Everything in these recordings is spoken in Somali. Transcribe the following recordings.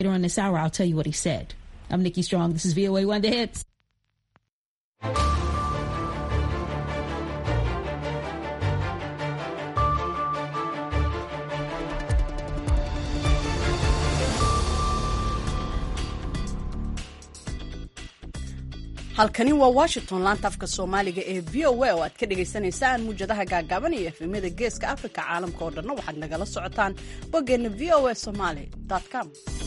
Later on this hour, I'll tell you what he said. I'm Nikki Strong. This is VOA One The Hits. halkani waa washington laanta afka soomaaliga ee v o a oo aad ka dhagaysanaysaan muwjadaha gaagaaban iyo efemyada geeska africa caalamka oo dhanna waxaad nagala socotaan boggeenna v o a somaly com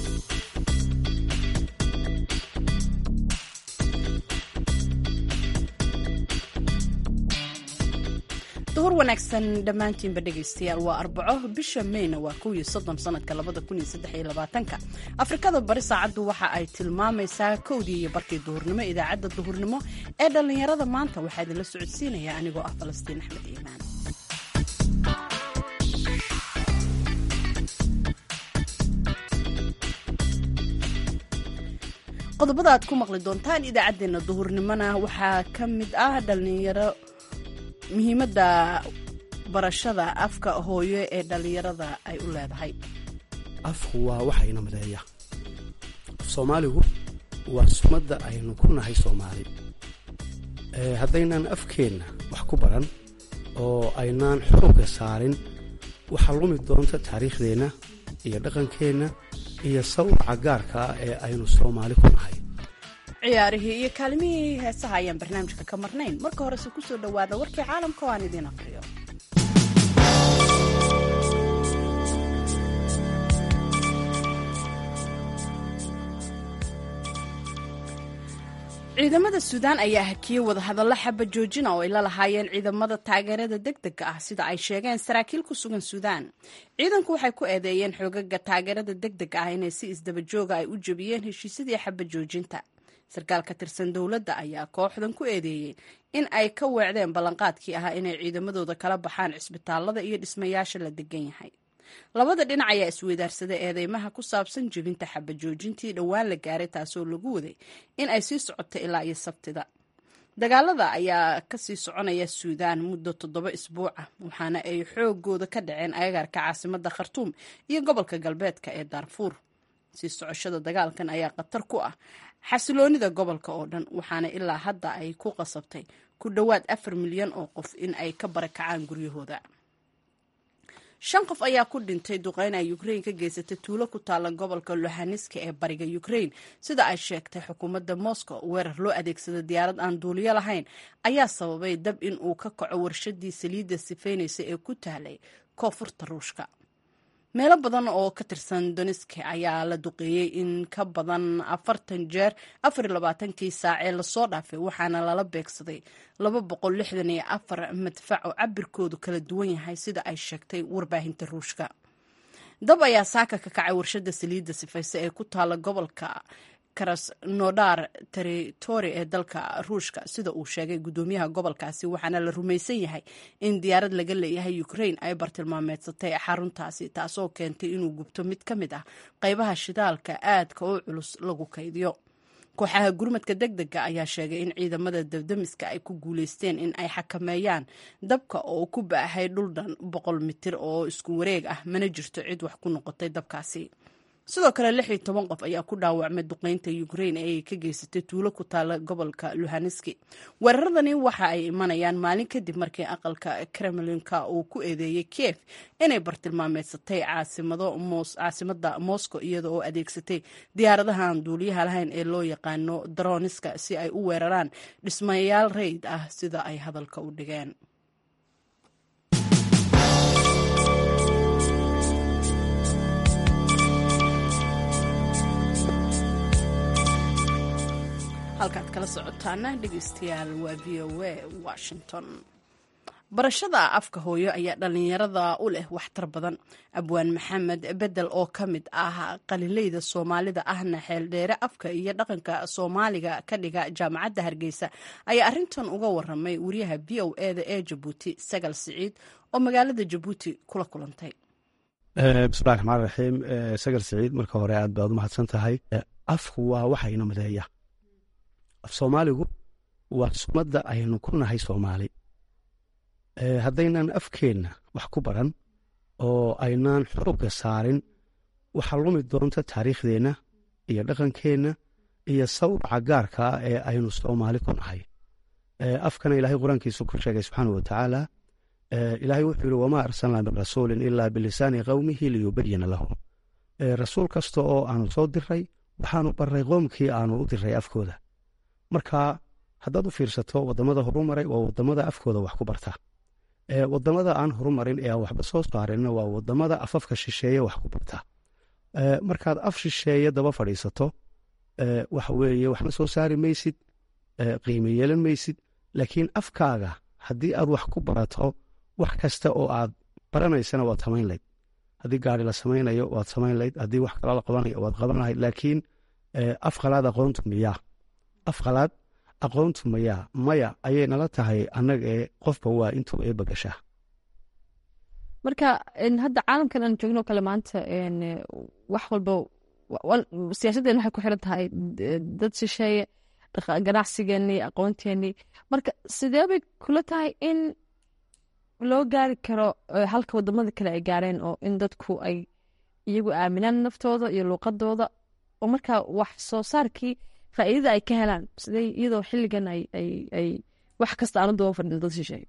duhur wanaagsan dhammaantiinba dhegaystayaal waa arbaco bisha meyna waa kow iyo soddon sanadka labada kun iyo saddex iyo labaatanka afrikada bari saacaddu waxa ay tilmaamaysaa kowdii iyo barkii duhurnimo idaacadda duhurnimo ee dhallinyarada maanta waxaa idinla socodsiinaya anigoo ah falastiin axmed iimaan qodobada aad ku maqli doontaan idaacaddeenna duhurnimona waxaa ka mid ah dhallinyaro muhiimadda barashada afka hooyo ee dhallinyarada ay u leedahay afku waa waxa ina mideeya af soomaaligu waa sumadda aynu ku nahay soomaali haddaynan afkeenna wax ku baran oo aynaan xoogga saarin waxaa lumi doonta taariikhdeenna iyo dhaqankeenna iyo sawraca gaarka ah ee aynu soomaali ku nahay ciyaarihii iyo kaalimihii heesaha ayaan barnaamijka ka marnayn marka horese kusoo dhowaada warkii caalamka oo aan idiin aqriyo ciidamada suudaan ayaa hakiyey wadahadallo xaba joojina oo ay la lahaayeen ciidamada taageerada degdega ah sida ay sheegeen saraakiil ku sugan suudaan ciidanku waxay ku eedeeyeen xoogaga taageerada degdega ah inay si isdaba jooga ay u jebiyeen heshiisyadii xaba joojinta sarkaal ka tirsan dowladda ayaa kooxdan ku eedeeyey in ay ka weecdeen ballanqaadkii ahaa inay ciidamadooda kala baxaan cisbitaalada iyo dhismayaasha la degan yahay labada dhinac ayaa isweydaarsaday eedeymaha ku saabsan jebinta xabajoojintii dhowaan la gaaray taasoo lagu waday in ay sii socoto ilaa iyo sabtida dagaalada ayaa kasii soconaya suudaan muddo toddoba isbuuc ah waxaana ay xoogooda ka dhaceen agagaarka caasimada khartuum iyo gobolka galbeedka ee daarfuur sii socoshada dagaalkan ayaa khatar ku ah xasiloonida gobolka oo dhan waxaana ilaa hadda ay ku qasabtay ku dhowaad afar milyan oo qof in ay ka barakacaan guryahooda shan qof ayaa ku dhintay duqeyn ay ukrain ka geysatay tuulo ku taala gobolka lohaneska ee bariga ukrain sida ay sheegtay xukuumadda moscow weerar loo adeegsada diyaarad aan duuliyo lahayn ayaa sababay dab in uu ka kaco warshadii saliidda sifeynaysa ee ku tahlay koonfurta ruushka meelo badan oo ka tirsan doniske ayaa la duqeeyey in ka badan afartan jeer afar iyo labaatankii saac ee lasoo dhaafay waxaana lala beegsaday laba boqol lixdan iyo afar madfac oo cabirkoodu kala duwan yahay sida ay sheegtay warbaahinta ruushka dab ayaa saaka ka kacay warshada saliidda sifayse ee ku taala gobolka krasnodar territory ee dalka ruushka sida uu sheegay guddoomiyaha gobolkaasi waxaana la rumaysan yahay in diyaarad laga leeyahay ukrain ay bartilmaameedsatay xaruntaasi taasoo keentay inuu gubto mid ka mid ah qaybaha shidaalka aadka oo culus lagu kaydiyo kooxaha gurmadka deg dega ayaa sheegay in ciidamada dabdamiska ay ku guuleysteen in ay xakameeyaan dabka oo ku baahay dhul dhan boqol mitir oo isku wareeg ah mana jirto cid wax ku noqotay dabkaasi sidoo kale lix iyo toban qof ayaa ku dhaawacmay duqeynta ukrain ee ay ka geysatay tuulo ku taala gobolka luhaneski weeraradani waxa ay imanayaan maalin kadib markii aqalka kremlinka uu ku eedeeyey kiev inay bartilmaameedsatay caasimada moscow iyada oo adeegsatay diyaaradahan duuliyaha lahayn ee loo yaqaano daroniska si ay u weeraraan dhismayaal rayd ah sida ay hadalka u dhigeen halkaad kala socotaana dhegeystayaal waa v o a washington barashada afka hooyo ayaa dhallinyarada u leh waxtar badan abwaan maxamed bedel oo ka mid ah qalileyda soomaalida ahna xeeldheere afka iyo dhaqanka soomaaliga ka dhiga jaamacadda hargeysa ayaa arintan uga waramay wariyaha v o eda ee jabuuti sagal siciid oo magaalada jabuuti kula kulantay bismillahi raxmaan raxiim sagal siciid marka hore aad baad u mahadsan tahay afku waa waxa ina mideeya af soomaaligu waa sumadda aynu ku nahay soomaali haddaynan afkeenna wax ku baran oo aynaan xoogga saarin waxaa lumi doonta taariikhdeenna iyo dhaqankeenna iyo sawraca gaarkaa ee aynu soomaali ku nahay afkana ilaahay qur-aankiisu ku sheegay subxaana wa tacaala ilaahay wuxuu yihi wamaa arsalnaa min rasuulin ilaa bilisaani qowmihi liyubayina lahum rasuul kasta oo aanu soo diray waxaanu baray qoomkii aanu u diray afkooda marka haddaad u fiirsato wadamada horumaray waa wadamada afkooda wax ku barta wadamada aan horumarin ee aan waxba soo saarinna waa wadamada afafka shisheeye wax ku barta markaad af shisheeye daba fadhiisato waxa weeye waxna soo saari maysid qiime yeelan maysid laakiin afkaaga haddii aad wax ku barato wax kasta oo aad baranaysana waad samayn layd haddii gaari la samaynayo waad samayn layd haddii wax kala la qabanayo waad qaban lahayd laakiin af qalaad aqoontu miyaa af qalaad aqoontu mayaa maya ayay nala tahay annaga ee qofba waa intuu eeba gashaa marka hadda caalamkan aan joogno kale maanta wax walba siyaasadeen waxay ku xiran tahay dad shisheeye ganacsigeenii aqoonteenii marka sidee bay kula tahay in loo gaari karo halka wadamada kale ay gaareen oo in dadku ay iyagu aaminaan naftooda iyo luuqadooda oo markaa wax soo saarkii faa'iidada ay ka helaan sidee iyadoo xilligan ay wax kasta aanu daba fadhin dad shisheeye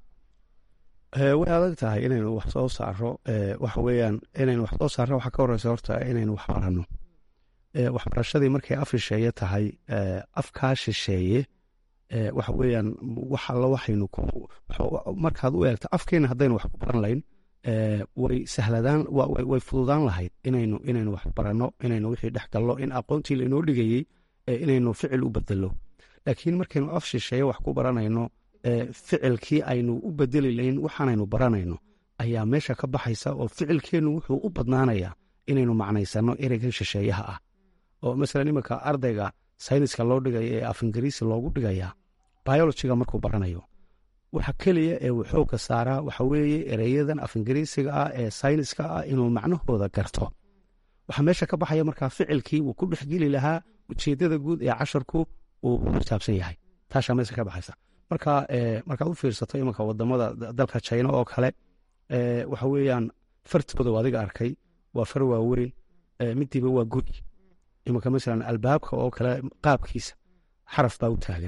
way adag tahay inaynu wax soo saaro waxa weeyaan inaynu wax soo saarno waxaa ka horeysa horta inaynu wax baranno waxbarashadii markay af shisheeye tahay afkaa shisheeye waxa weeyaan wax alla waxaynu markaad u eegto afkeena haddaynu wax ku baran layn way sahladaan way fududaan lahayd inaynu inaynu wax baranno inaynu wixii dhex gallo in aqoontii lainoo dhigayey inaynu ficil u bedelo laakiin markaynu af shisheeye wax ku baranayno ficilkii aynu u bedeli layn waxaanaynu baranayno ayaa meesha ka baxaysa oo ficilkeennu wuxuu u badnaanayaa inaynu macnaysanno ereygan shisheeyaha ah oo masalan iminka ardayga sayniska loo dhigaya ee af ingiriisi loogu dhigayaa biolojiga markuu baranayo waxa keliya ee uu xoogga saaraa waxa weeye ereyadan af ingiriisiga ah ee sayniska ah inuu macnahooda garto waxaa meesha ka baxaya markaa ficilkii uu ku dhexgeli lahaa ujeeddada guud ee casharku uu xisaabsan yahay taashaa meesha ka baxaysa marka markaad u fiirsato iminka wadamada dalka jina oo kale waxa weeyaan fartooda u adiga arkay waa far waaweyn midiiba waa guri iminka masalan albaabka oo kale qaabkiisa xaraf baa u taagan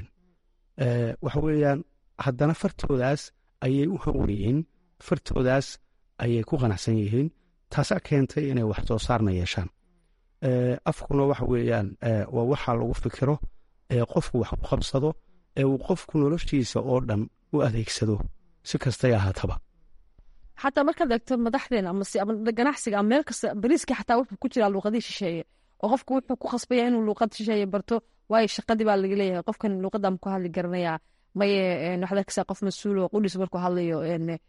waxa weeyaan haddana fartoodaas ayay u hawriyiin fartoodaas ayay ku qanacsan yihiin taasaa keentay inay wax soo saarna yeeshaan afkuna waxa weeyaan waa waxa lagu fikiro ee qofku wax ku qabsado ee uu qofku noloshiisa oo dhan u adeegsado si kastay ahaataba xataa markaad eegto madaxdeena ama ganacsiga ama meel kasta bariiskii xataa wuxuu ku jiraa luuqadii shisheeye oo qofku wuxuu ku khasbaya inuu luuqad shisheeye barto waayo shaqadii baa laga leeyahay qofkan luuqadda ma ku hadli garanayaa maye waxaad arkaysaa qof mas-uul oo qudhiis markuu hadlayo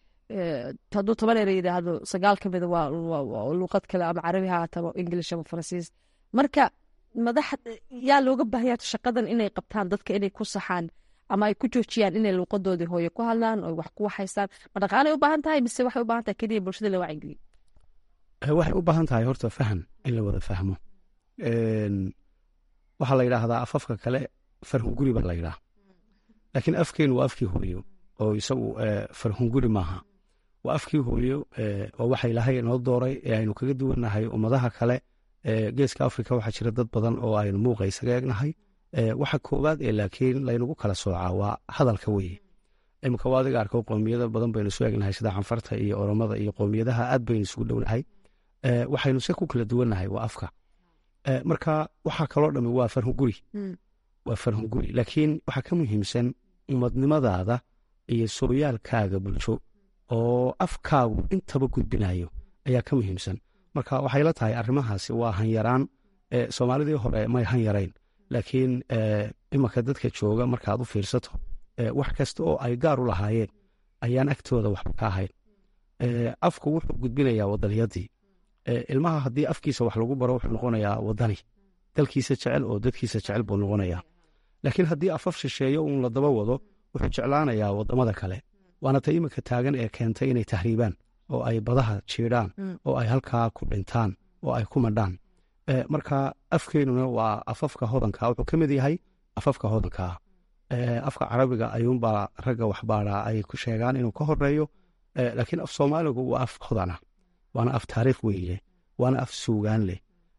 hadduu toban ere yidhaahdo sagaal ka mida waa luuqad kale ama carabi ha haataba english ama faransiis marka madax yaa looga baahaya shaqadan inay qabtaan dadka inay ku saxaan ama ay ku joojiyaan inay luuqadoodii hooye ku hadlaan oo wax ku waxaystaan ma dhaqaalay u baahan tahay mise waxay u baahan tahay keliya bulshada la wacyigeliyo waxay u baahan tahay horta faham in la wada fahmo waxaa la yidhaahdaa afafka kale farhunguri baa la yidhaha laakiin afkeenu waa afkii hooyo oo isagu farhunguri maaha waa afkii hooyo oo waxa ilaahay inoo dooray ee aynu kaga duwannahay ummadaha kale geeska afrika waxaa jira dad badan oo aynu muuqa isaga egnahay waxa koowaad ee laakiin laynagu kala soocaa waa hadalka weye imika waa adiga arko qoomiyada badan baynu isu egnahay sida canfarta iyo oromada iyo qoomiyadaha aad baynu isugu dhownahay waxaynu se ku kala duwannahay waa afka marka waxaa kaloo dhami waa farhunguri waa farhunguri laakiin waxaa ka muhiimsan umadnimadaada iyo sooyaalkaaga bulsho oo afkaagu intaba gudbinayo ayaa ka muhiimsan marka waxay la tahay arrimahaasi waa hanyaraan soomaalidii hore may hanyarayn laakiin imanka dadka jooga markaad u fiirsato wax kasta oo ay gaar u lahaayeen ayaan agtooda waxba ka ahayn afku wuxuu gudbinayaa wadaniyadii ilmaha haddii afkiisa wax lagu baro wuxuu noqonayaa wadani dalkiisa jecel oo dadkiisa jecel buu noqonayaa laakiin haddii afaf shisheeyo uun la daba wado wuxuu jeclaanayaa wadamada kale waana ta iminka taagan ee keentay inay tahriibaan oo ay badaha jiidhaan oo ay halkaa ku dhintaan oo ay ku madhaan marka afkeenuna waa afafka hodanka wuxuu ka mid yahay afafka hodankaa afka carabiga ayuunbaa ragga waxbaaraa ay ku sheegaan inuu ka horeeyo laakiin af soomaaligu waa af hodana waana af taariikh weyn leh waana af suugaan leh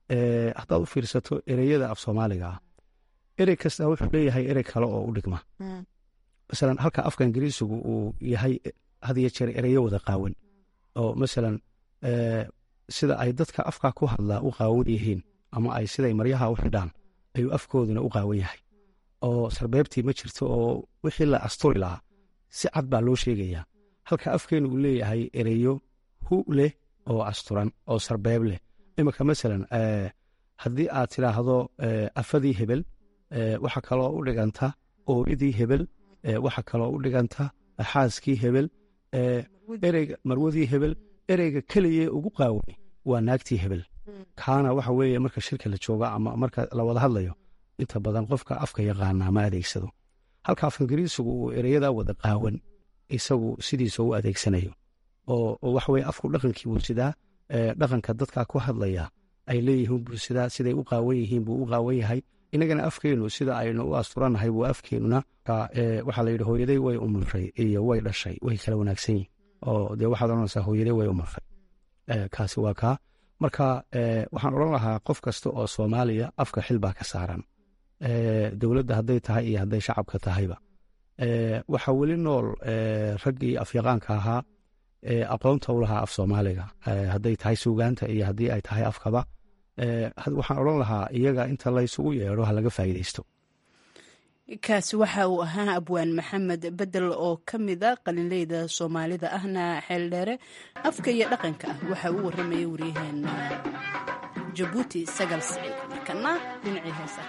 haddaad u fiirsato ereyada af soomaaliga ah erey kasta wuxuu leeyahay erey kale oo u dhigma masalan halka afka ingiriisigu uu yahay had iyo jeer ereyo wada qaawan oo masalan sida ay dadka afka ku hadlaa u qaawan yihiin ama ay siday maryaha u xidhaan ayuu afkooduna u qaawan yahay oo sarbeebtii ma jirto oo wixii la asturi lahaa si cad baa loo sheegayaa halka afkeenu uu leeyahay ereyo hu leh oo asturan oo sarbeeb leh iminka masalan haddii aad tidhaahdo afadii hebel waxa kaloo u dhiganta ooridii hebel waxa kaloo u dhiganta xaaskii hebel ereyga marwadii hebel ereyga keliye ugu qaawani waa naagtii hebel kaana waxa weeye marka shirka la jooga ama marka la wada hadlayo inta badan qofka afka yaqaanaa ma adeegsado halka af ingiriisigu uu ereyada wada qaawan isagu sidiisa u adeegsanayo oo waxaweye afku dhaqankii buu sidaa dhaqanka dadka ku hadlaya ay leeyihiin buu sidaa siday u qaawan yihiin buu u qaawan yahay inagana afkeenu sida aynu u asturannahay buu afkeenuna waxaa la yidhi hooyaday way umulray iyo way dhashay way kala wanaagsan yihin oo dee waxaad odhanaysaa hooyaday way umulray kaasi waa kaa marka waxaan odhan lahaa qof kasta oo soomaaliya afka xil baa ka saaran dowladda hadday tahay iyo hadday shacabka tahayba waxaa weli nool raggii afyaqaanka ahaa aqoonta u lahaa af soomaaliga hadday tahay suugaanta iyo haddii ay tahay afkaba waxaan odhan lahaa iyaga inta laysugu yeedho ha laga faa'iidaysto kaasi waxa uu ahaa abwaan maxamed bedel oo ka mida qalinleyda soomaalida ahna xeeldheere afka iyo dhaqanka ah waxa uu warramayay waryaheena jabuuti sagal siciid markana dhinacii heesa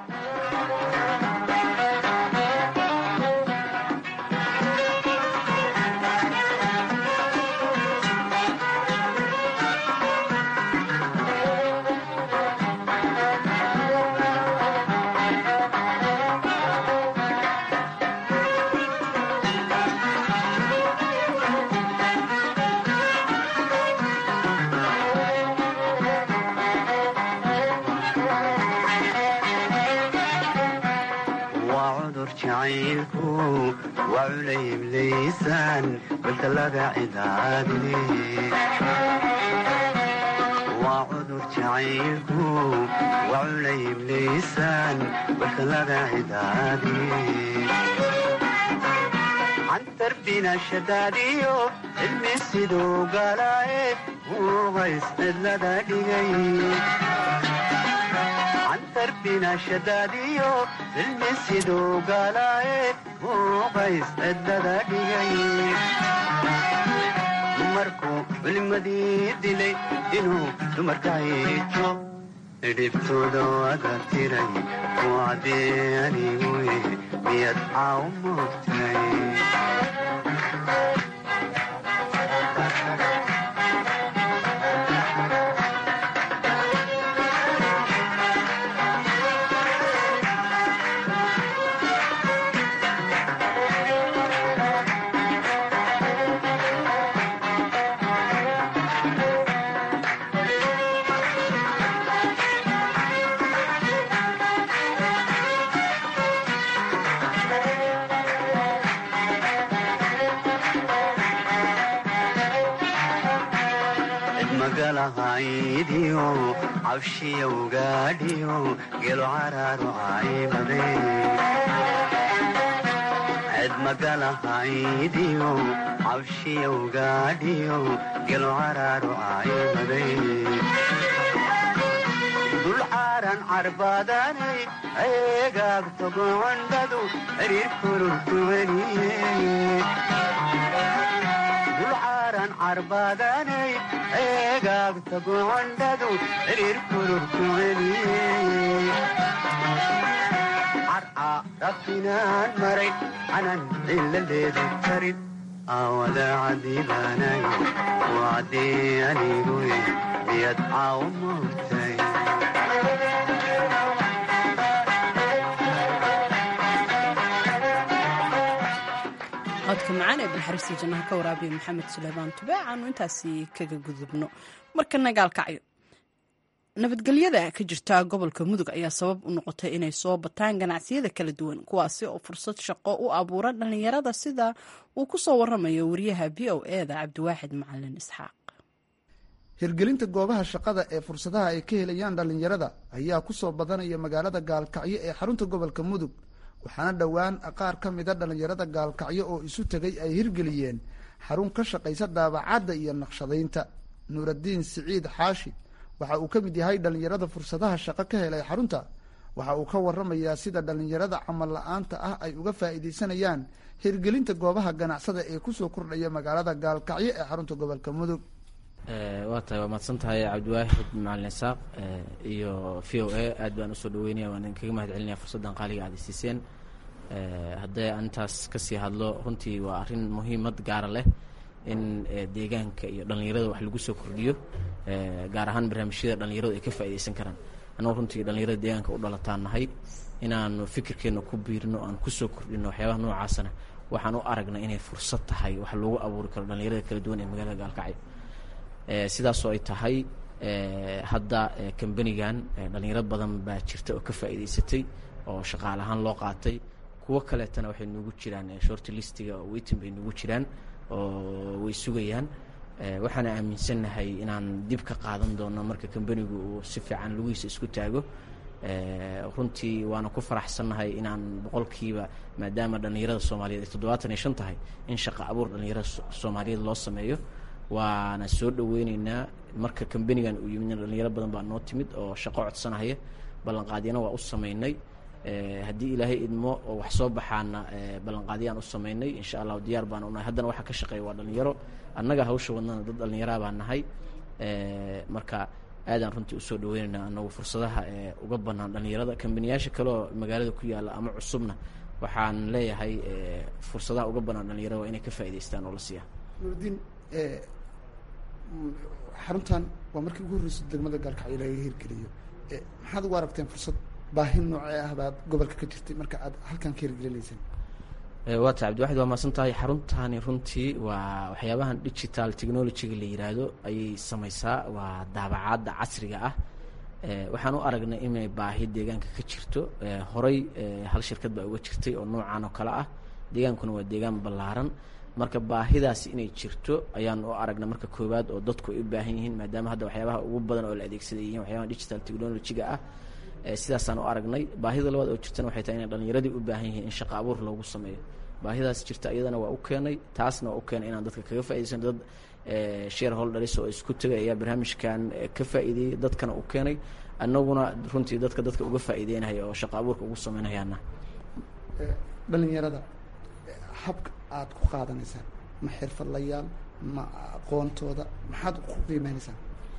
waa cudur jacaylku waa culayb liisaan balka laga cidaadiye cantarbina shadaadiyo cilmi siduu galaaye uuqays cidlada dhigay cantarbina shadaadiyo cilmi siduu galaaye uuqays cidlada dhigay dumarku culimadii dilay inuu dumarka hiijo dhibtooda wada tiray wacdee anigu miyad caaw moogtay magalahaydiyo cabshiyowgaadhiyo gelo caraaru caymade ced magalahaydiyo cabshiyowgaadhiyo gelo caraaru caymade dulcaaran carbaadanay eegaagto gocondhadu xiriir kururtuwaniye dulcaaran carbaadanay eegaagta gocondhadu xiriir kururkuceliye carca rabtinaan maray canan ciladeedu karin aawada cadiibaanayo wacdii anigu miyad caaw moogtay codka macaan ee balxariista jannaha ka waraabiya maxamed suleymaan tube aanu intaasi kaga gudubno marka nagaalkacyo nabadgelyada ka jirta gobolka mudug ayaa sabab u noqotay inay soo bataan ganacsiyada kala duwan kuwaasi oo fursad shaqo u abuura dhallinyarada sida uu ku soo waramayo wariyaha v o eda cabdiwaaxid macalin isxaaq hirgelinta goobaha shaqada ee fursadaha ay ka helayaan dhallinyarada ayaa kusoo badanaya magaalada gaalkacyo ee xarunta gobolka mudug waxaana dhowaan qaar ka mida dhallinyarada gaalkacyo oo isu tegay ay hirgeliyeen xarun ka shaqaysa daabacadda iyo naqshadaynta nuuraddiin siciid xaashi waxa uu ka mid yahay dhallinyarada fursadaha shaqo ka helay xarunta waxa uu ka waramayaa sida dhallinyarada camal la-aanta ah ay uga faa'iidaysanayaan hirgelinta goobaha ganacsada ee kusoo kordhaya magaalada gaalkacyo ee xarunta gobolka mudug waa tahay waa mahadsan tahay cabdiwaahid macalin isaaq iyo v o a aad baan usoo dhaweynaya waan idinkaga mahad celinaya fursaddan qaaliga aad isiiseen haddee aan intaas kasii hadlo runtii waa arrin muhiimad gaara leh in deegaanka iyo dhallinyarada wax lagu soo kordhiyo gaar ahaan barnaamijyada dhallinyaradu ay ka faaidaysan karaan annago runtii dhallinyarada deegaanka u dhalataan nahay inaanu fikirkeena ku biirino aan kusoo kordhino waxyaabaha noocaasana waxaan u aragna inay fursad tahay wax loogu abuuri karo dhallinyarada kala duwan ee magaalada gaalkacyo sidaasoo ay tahay hadda kambanigan dhallinyaro badan baa jirta oo ka faa'iidaysatay oo shaqaale ahaan loo qaatay kuwo kaleetana waxay nugu jiraan short listiga oo weytin bay nugu jiraan oo way sugayaan waxaana aaminsannahay inaan dib ka qaadan doono marka kambanigu uu si fiican lugihiisa isku taago runtii waana ku faraxsannahay inaan boqolkiiba maadaama dhallinyarada soomaaliyeed ay toddobaatan iyo shan tahay in shaqa abuur dhallinyarada soomaaliyeed loo sameeyo waana soo dhaweyneynaa marka kambanigan uu yimidna dhalinyaro badan baa noo timid oo shaqo codsanahaya ballanqaadyana waa u sameynay haddii ilaahay idmo oo wax soo baxaana ballanqaadyaan u sameynay insha allahu diyaar baan unahay haddana waxaa ka shaqeeya waa dhalinyaro annaga hawsha wadnana dad dhallinyaraa baa nahay marka aadaan runtii usoo dhaweyneynaa anagu fursadaha uga banaan dhallinyarada kambaniyaasha kale oo magaalada ku yaalla ama cusubna waxaan leeyahay fursadaha uga banaan dhalinyarada waa inay ka faa'idaystaan oo la siiya nuurdiin xaruntan waa markii ugu horreysay degmada gaalkacyo laga hirgeliyo maxaad ugu aragteen fursad baahi noocee ah baad gobolka ka jirtay marka aad halkan ka hirgelinayseen waa tahay cabdiwaxid waa mahadsan tahay xaruntani runtii waa waxyaabahan digital technologyga la yiraahdo ayay samaysaa waa daabacaadda casriga ah waxaan u aragnay inay baahi deegaanka ka jirto horay hal shirkad baa uga jirtay oo noocan oo kale ah deegaankuna waa deegaan ballaaran marka baahidaasi inay jirto ayaan u aragna marka koowaad oo dadku ay u baahan yihiin maadaama hadda waxyaabaha ugu badan oo la adeegsaday yihiin waxyaabaha digital technologyga ah sidaasaan u aragnay baahida labaad oo jirtana waxay tahay inay dhallinyaradii u baahan yihiin in shaqa abuur loogu sameeyo baahidaas jirta iyadana waa u keenay taasna waa u keenay inaan dadka kaga faa'idaysano dad share holders oo isku tegay ayaa barnaamijkan ka faa'iideeyey dadkana u keenay annaguna runtii dadka dadka uga faa'iideynaya oo shaqa abuurka ugu sameynayaana dhalinyarada habka aada ku qaadanaysaan ma xirfadlayaal ma aqoontooda maxaad ku qiimeynaysaan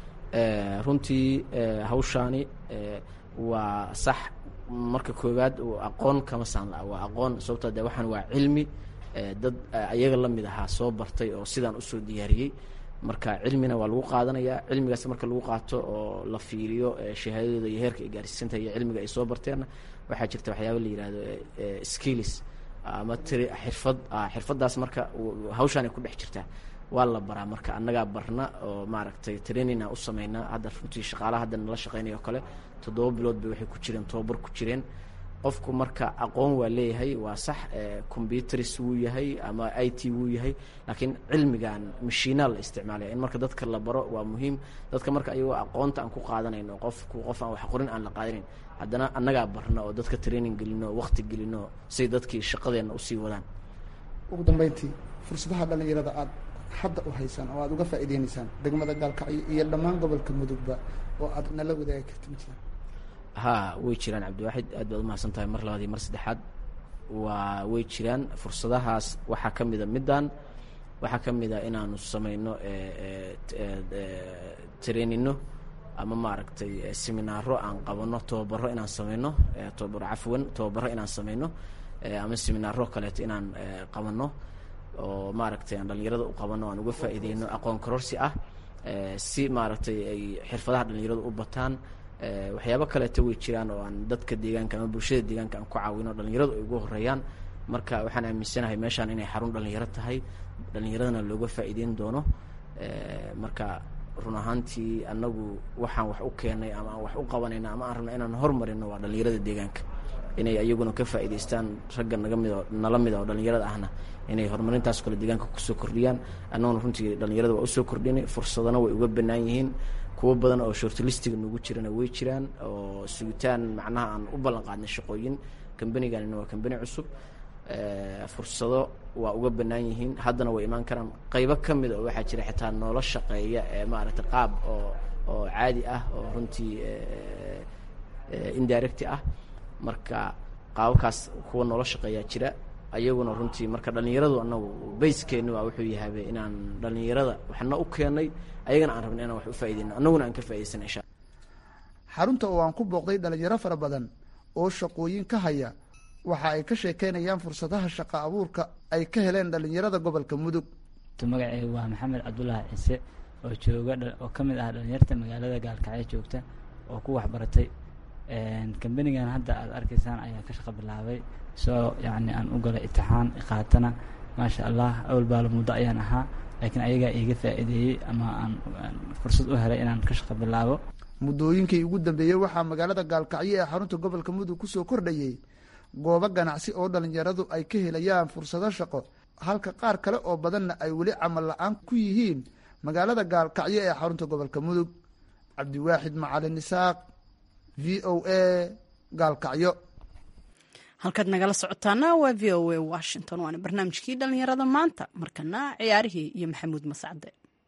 runtii hawshaani waa sax marka koowaad aqoon kama saanla waa aqoon sababtoo de waxaan waa cilmi dad ayaga la mid ahaa soo bartay oo sidaan usoo diyaariyey marka cilmina waa lagu qaadanayaa cilmigaas marka lagu qaato oo la fiiriyo shahaadadooda iyo heerka ay gaarsiisantahay iyo cilmiga ay soo barteenna waxaa jirta waxyaaba la yihahdo skills ama tiri xirfad xirfaddaas marka hawshaan ay ku dhex jirtaa waa la baraa marka annagaa barna oo maaragtay trainina u sameynaa hadda runtii shaqaalaha hadda nala shaqeynaya oo kale toddoba bilood bay waxay ku jireen tobabar ku jireen qofku marka aqoon waa leeyahay waa sax combyuters wuu yahay ama i t wuu yahay laakiin cilmigan mashiinaa la isticmaalaya in marka dadka la baro waa muhiim dadka marka ayagoo aqoonta aan ku qaadanayno qofku qof aan wax qorin aan la qaadanayn haddana annagaa barna oo dadka training gelino waqti gelino say dadkii shaqadeenna usii wadaan ugu dambeyntii fursadaha dhalinyarada aad hadda u haysaan oo aada uga faa'iideynaysaan degmada gaalkacyo iyo dhammaan gobolka mudugba oo aad nala wadaagi karta ma jiraan ha way jiraan cabdiwaaxid aad baad umahadsan tahay mar labaad iyo mar saddexaad waa way jiraan fursadahaas waxaa ka mida middan waxaa ka mid a inaanu sameyno trainino ama maaragtay seminaaro aan qabano tobabaro inaan sameyno tobabaro cafwan tobabaro inaan sameyno ama seminaaro kaleeto inaan qabano oo maaragtay aan dhalinyarada u qabano aan uga faa'iideyno aqoon kororsi ah si maaragtay ay xirfadaha dhalinyaradu u bataan waxyaabo kaleeto way jiraan oo aan dadka deegaanka ama bulshada deegaanka aan ku caawino dhalinyaradu ay ugu horeeyaan marka waxaan aaminsanahay meeshaan inay xarun dhalinyaro tahay dhalinyaradana looga faa'iideyn doono marka run ahaantii annagu waxaan wax u keenay ama aan wax u qabanayna ama aan rabna inaan hormarino waa dhalinyarada deegaanka inay ayaguna ka faa'iidaystaan ragga naga mid oo nala mid oo dhallinyarada ahna inay horumarintaas kale deegaanka kusoo kordhiyaan annaguna runtii dhallinyarada waa usoo kordhinay fursadana way uga bannaan yihiin kuwo badan oo shortlistiga nagu jirana way jiraan oo sugitaan macnaha aan u ballan qaadnay shaqooyin kambanigana waa kambani cusub fursado waa uga bannaan yihiin haddana way imaan karaan qaybo ka mid oo waxaa jira xitaa noola shaqeeya ee maaragtay qaab oo oo caadi ah oo runtii indirecti ah marka qaababkaas kuwa noola shaqeeyaa jira ayaguna runtii marka dhallinyaradu anagu bayskeeni waa wuxuu yahabe inaan dhallinyarada waxna u keenay ayagana aan rabna inaan wax u faaideyno annaguna aan ka faa'idaysana insha xarunta oo aan ku booqday dhalinyaro fara badan oo shaqooyin ka haya waxa ay ka sheekeynayaan fursadaha shaqa abuurka ay ka heleen dhalinyarada gobolka mudug magaceyga waa maxamed cabdulaahi ciise oo jooga oo ka mid ah dhalinyarta magaalada gaalkacyo joogta oo ku waxbaratay kambanigan hadda aad arkaysaan ayaa ka shaqa bilaabay soo yacni aan u galay itixaan qaatana maasha allah awal baalo muddo ayaan ahaa laakiin ayagaa iiga faa'iideeyey ama aan fursad u helay inaan ka shaqa bilaabo muddooyinkii ugu dambeeyey waxaa magaalada gaalkacyo ee xarunta gobolka mudug kusoo kordhayey goobo ganacsi oo dhalinyaradu ay ka helayaan fursado shaqo halka qaar kale oo badanna ay weli camal la-aan ku yihiin magaalada gaalkacyo ee xarunta gobolka mudug cabdiwaaxid macalin isaaq v o a gaalkacyo halkaad nagala socotaana waa v o a washington waana barnaamijkii dhalinyarada maanta markana ciyaarihii iyo maxamuud mascade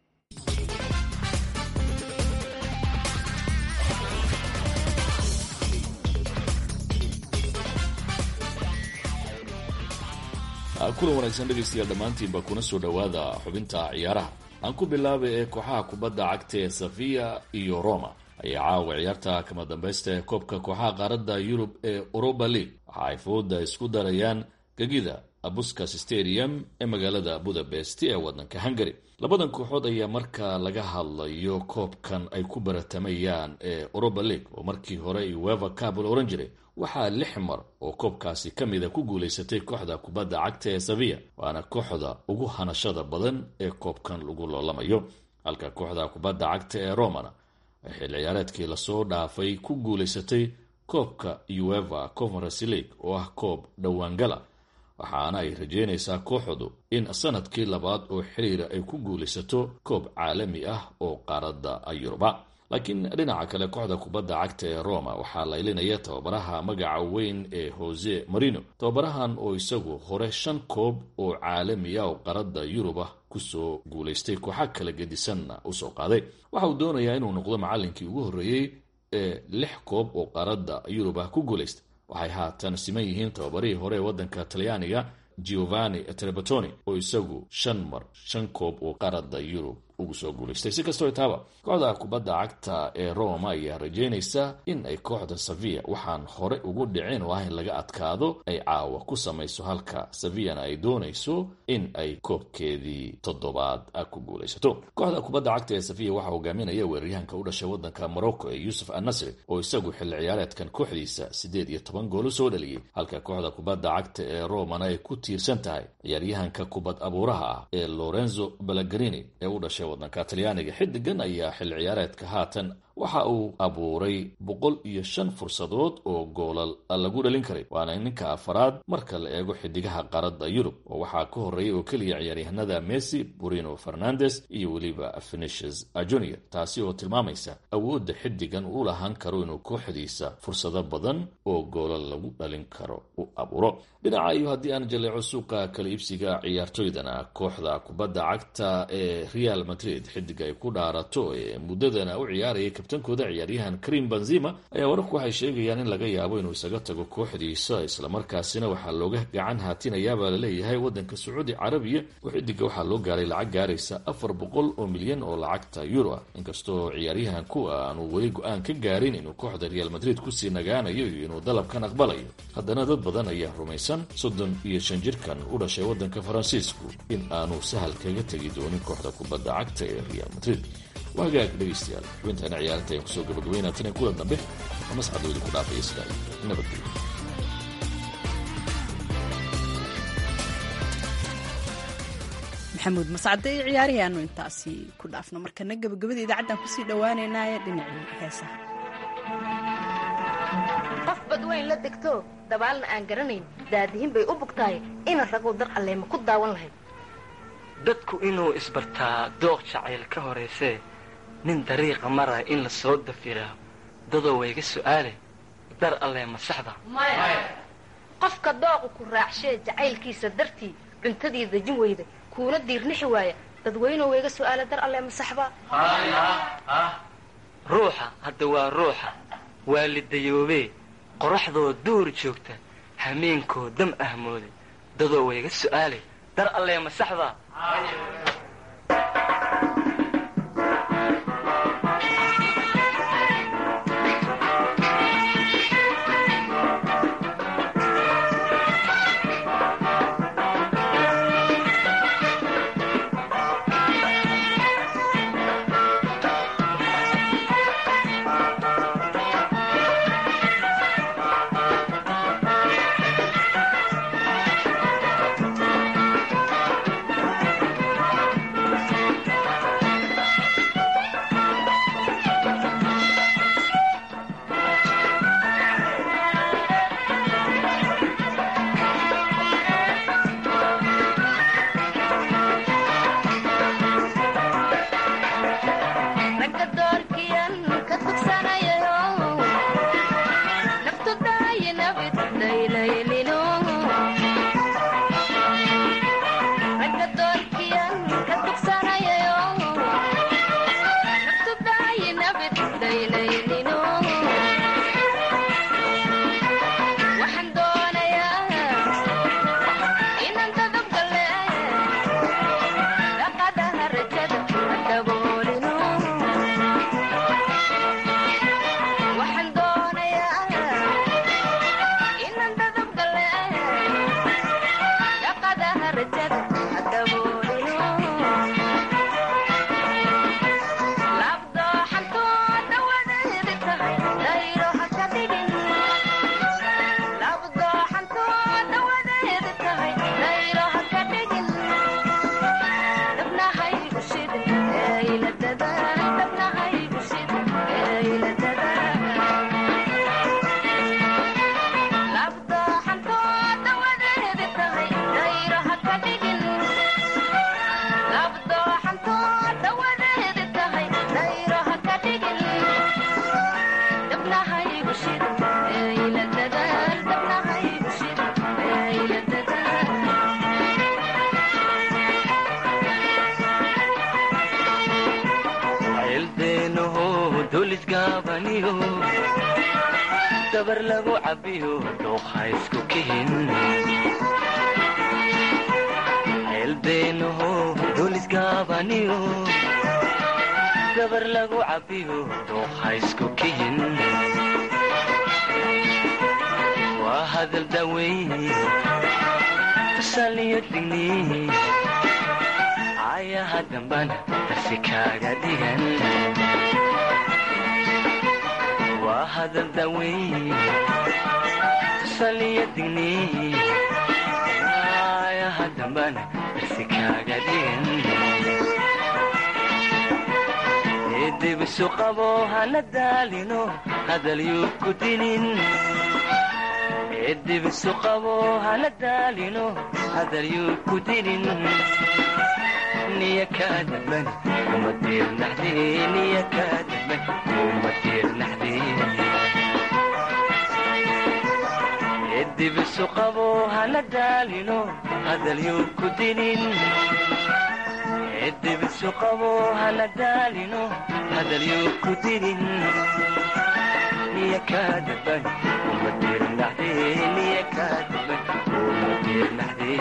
kulan wanaagsan dhegaystayaal dhammaantiinba kuna soo dhowaada xubinta ciyaaraha aan ku bilaabay ee kooxaha kubadda cagta ee safiya iyo roma ayaa caawa ciyaarta kama dambaysta ee koobka kooxaha qaaradda yurub ee europa league waxa ay fooda isku darayaan gegida abuskas stadium ee magaalada budapest ee waddanka hungary labadan kooxood ayaa marka laga hadlayo koobkan ay ku baratamayaan ee europa league oo markii hore ueva cab la ohan jiray waxaa lix mar oo koobkaasi ka mida ku guulaysatay kooxda kubadda cagta ee saviya waana kooxda ugu hanashada badan ee koobkan lagu loolamayo halka kooxda kubadda cagta ee romana xil ciyaareedkii lasoo dhaafay ku guulaysatay koobka ueva conference league oo ah koob dhowaangala waxaana ay rajeynaysaa kooxdu in sanadkii labaad oo xiriira ay ku guulaysato koob caalami ah oo qaaradda yuruba laakiin dhinaca kale kooxda kubadda cagta ee roma waxaa laylinaya tababaraha magaca weyn ee jose marino tababarahan oo isagu hore shan koob oo caalami ah oo qaradda yuruba kusoo guulaystay kooxa kala gedisanna usoo qaaday waxa uu doonayaa inuu noqdo macallinkii ugu horreeyey ee lix koob oo qaradda yuruba ku guulaystay waxay haatan siman yihiin tababarihii hore ee waddanka talyaaniga giovanni trebatoni oo isagu shan mar shan koob oo qaradda yurub ugu soo guulaystay si kastoo taaba kooxda kubadda cagta ee roma ayaa rajeynaysa in ay kooxda saviya waxaan hore ugu dhicin oo ah in laga adkaado ay caawa ku samayso halka saviyana ay doonayso in ay koobkeedii toddobaad ku guulaysato kooxda kubadda cagta ee saviya waxaa hogaaminaya weeraryahanka u dhashay waddanka morocco ee yuusuf annasri oo isagu xilli ciyaareedkan kooxdiisa siddeed iyo toban goolo soo dhaliyey halka kooxda kubadda cagta ee romana ay ku tiirsan tahay ciyaaryahanka kubad abuuraha ah ee lorenzo balagarini ee u dhashay waddanka talyaaniga xidigan ayaa xilli ciyaareedka haatan waxa uu abuuray boqol iyo shan fursadood oo goolal lagu dhalin karay waana ninka afaraad marka la eego xidigaha qaradda yurub oo waxaa ka horreeyay oo keliya ciyaaryahanada messi burino fernandes iyo weliba fenicius junior taasi oo tilmaamaysa awoodda xidigan uu lahaan karo inuu kooxdiisa fursado badan oo goolal lagu dhalin karo u abuuro dhinaca iyo haddii aan jaleeco suuqa kala iibsiga ciyaartoydana kooxda kubadda cagta ee real madrid xidiga ay ku dhaarato ee muddadana u ciyaarayay kabtankooda ciyaaryahan karim benzima ayaa wararku waxay sheegayaan in laga yaabo inuu isaga tago kooxdiisa islamarkaasina waxaa looga gacan haatinayaabaa laleeyahay waddanka sacuudi carabiya oo xidiga waxaa loo gaaray lacag gaaraysa afar boqol oo milyan oo lacagta euro ah inkastoo ciyaaryahan ku aanu weli go-aan ka gaarin inuu kooxda real madrid kusii nagaanayo iyo inuu dalabkan aqbalayo haddana dad badan ayaa rumaysan soddon iyo shan jirkan u dhashay waddanka faransiisku in aanu sahal kaga tegi doonin kooxda kubadda cagta ee real madrid waa hagaag dhegaystayaal xubintaana ciyaarta ayaan kusoo gabagabaynaa tan kulan dambe oo masxadoodii ku dhaafaya sidaa nabadgelyo maxamuud mascade iyo ciyaarihii aanu intaasi ku dhaafno markana gabagabada idaacaddan kusii dhowaaneynaaye dhinacii heesaha weyn la degto dabaalna aan garanayn daadihin bay u bugtahay ina ragow dar alleema ku daawan lahayd dadku inuu isbartaa dooq jacayl ka horaysee nin dariiqa maraya in la soo dafiraa dadoo wayga su'aale dar allee ma saxda qofka dooqu ku raacshee jacaylkiisa dartii cuntadii dejin weyda kuuna diirnixi waaya dadweynuhu wayga su'aale dar allee ma saxba ruuxa hadda waa ruuxa waa lidayoobee qoraxdoo duur joogta hameenkoo dam ahmooday dadoo wayga su'aale dar allee ma saxda ragga doorkiyan ka tugsanayayo naftu dhaayi nabid daylaylino ragga doorkiyan ka tugsanayayo naftu dhaayi nabid daylaylino waxaan doonayaa inaan dadabgale dhaqadaha rajada daboolino waxaan doonayaa inaan dadabgale dhaqadaha rajada daboolino labdooxantooda wadeedi tahay dayro ha ka dhigin labdooxantooda wadeedi tahay dayro ha ka dhigin dabnahaygu shidin eeyla dadaal dabnahaygu shidin eeyla dadaal labdooxantooda wadeedi tahay dayro ha ka dhigin labdooxantooda wadeedi tahay dayro ha ka dhigin dabnahaygu shidin eeyla dadaal dabnahaygu shidin eeyla dadaal ceeldeenaho dulisgaabaniyo dabar lagu cabbiyo dooqa isku kihin ceeldeenaho dulisgaabaniyo dabar lagu cabbiyo dooqa isku kihin waa hadal daweyn tusaliyo digni ayaha dambana darsi kaaga dhigan waa hadal daweyn tusaliyo digni ayaha dambana darsi kaaga dhigan eedibisu qabo hana daalino hadal yuu ku dinin eedibisu qabo hana daalino hadal yuu ku dinin niya kaadaban uma diirnaxdee niya kaadaban uma diirnaxdee edibisu qabo hana daalino hadal yuu ku dinin edibisu qabo hana daalino hadal yuu ku dinin niya kaadaban uma diirnaxdee niya kaadaban uma diirnaxdee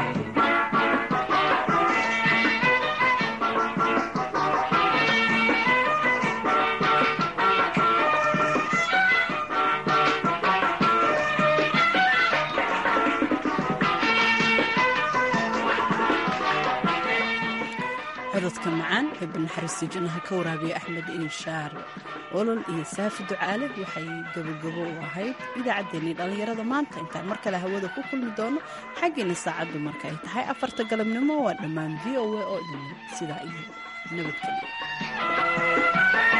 cododka macaan ee banaxariista jannaha ka waraabiya axmed inshaar olol iyo saafi ducaale waxay gabogabo u ahayd idaacaddeenii dhallinyarada maanta intaan mar kale hawada ku kulmi doono xaggiina saacaddu marka ay tahay afarta galabnimo waa dhammaan v o a oo idin sidaa iyo nabadgelyo